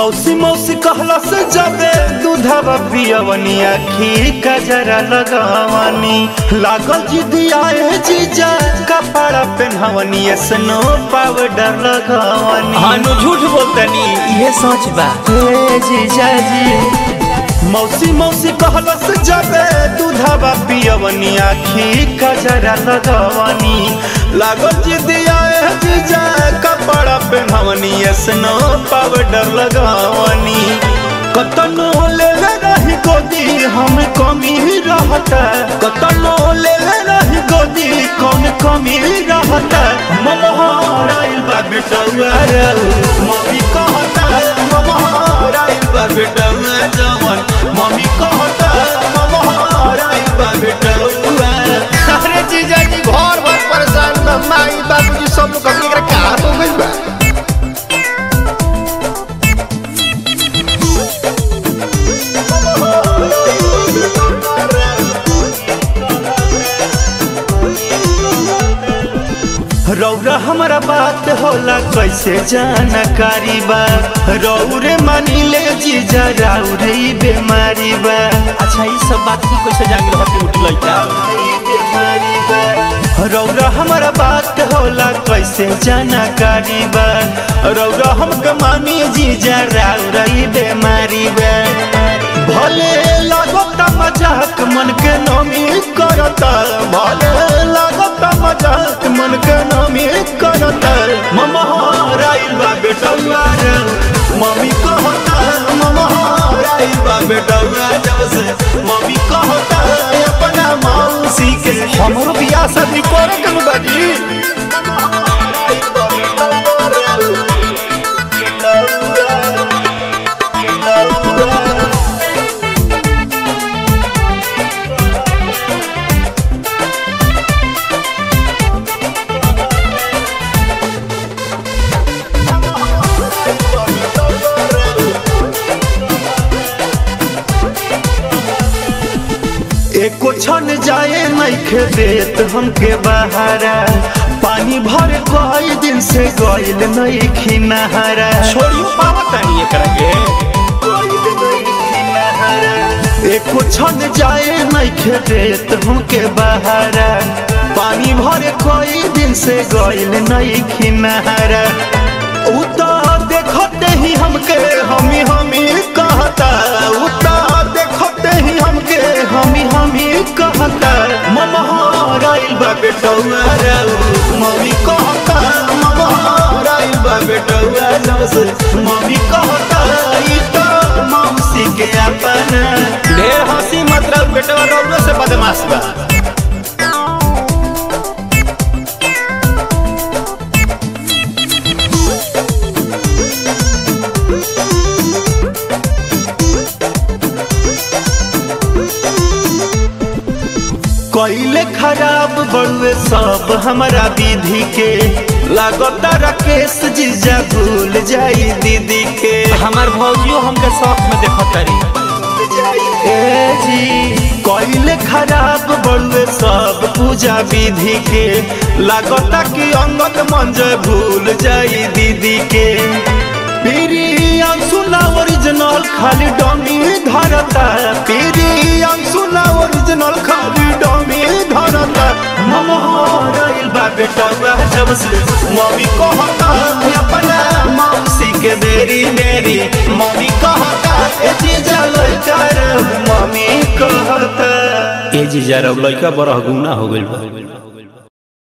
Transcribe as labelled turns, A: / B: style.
A: मौसी मौसी कहला से जबे दूधवा पियवनी आखी कजरा लगवानी लागल जिदी आए जीजा कपड़ा पेन्हवनी स्नो पाउडर लगवानी
B: हानु झूठ बोलतनी ये सच बा
A: हे जीजा जी मौसी मौसी कहला से जबे दूधवा पियवनी आखी कजरा लगवानी लागल जिदी आए जीजा कपड़ा पेन्हवनी स्नो पाउडर लगवानी कतनो ले ले रही गोदी हम कमी रहता कतनो ले ले रही गोदी कौन कमी रहता ममहाराइल बा बेटौआ रे मम्मी कहता ममहाराइल बा बेटौआ जवन मम्मी कहता ममहाराइल बा बेटौआ
C: अरे जीजा जी घर भर परेशान बा माई बाबूजी सब लोग अपने एकरा का हो गइल बा
A: रौरा हमारा बात होला कैसे जानकारी बा रौरे मानी ले जीजा रौरे ई बेमारी बा
B: अच्छा ये सब बात की कैसे जान रहते उठ लइका
A: रौरा हमारा बात होला कैसे जानकारी बा रौरा हमके मानी जीजा रौरा ई बेमारी बा भले लागता मजाक मन के नमी करता भले लागता मजाक मन के नमी करता ममहाराइल बा बेटौआ रे मम्मी कहता ममहाराइल बा बेटौआ जब से मम्मी कहता अपना मौसी के
C: हमरो बियाह शादी करे के बा जी
A: एको छन जाए नइखे देत हमके बहारा पानी भर कई दिन से गइल नइखी नहारा
B: छोड़ियो पावतनी एकरा के
A: एको छन जाए नइखे देत हमके बहारा पानी भर कई दिन से गइल नइखी नहारा उ त देखते ही हमके हमी हमी कहता उ त देखते ही हमके हमी हमी कहता ममहाराइल बा बेटौआ रे मम्मी कहता ममहाराइल बा बेटौआ जबसे मम्मी कहता ई त मौसी के अपना
B: ढेर हंसी मतलब बेटवा रौरो से बदमाश बा
A: कैले खराब बड़ुए सब हमारा दीदी के लागता राकेश जीजा भूल जाई दीदी के
B: हमार भौजियो हमके शौक में देखत तारी
A: ए जी कैले खराब बड़ुए सब पूजा विधि के लागता कि अंगत मंजय भूल जाई दीदी के पीरी अंशुला ओरिजिनल खाली डमी धरता पीरी अंशुला ओरिजिनल खाली डमी धरता ममहाराइल बा बेटा जब से मम्मी कहता अपना मौसी के बेरी बेरी मम्मी कहता ए जीजा लइका रे मम्मी कहता
B: ए जीजा रौ लइका बरह गुना हो गइल बा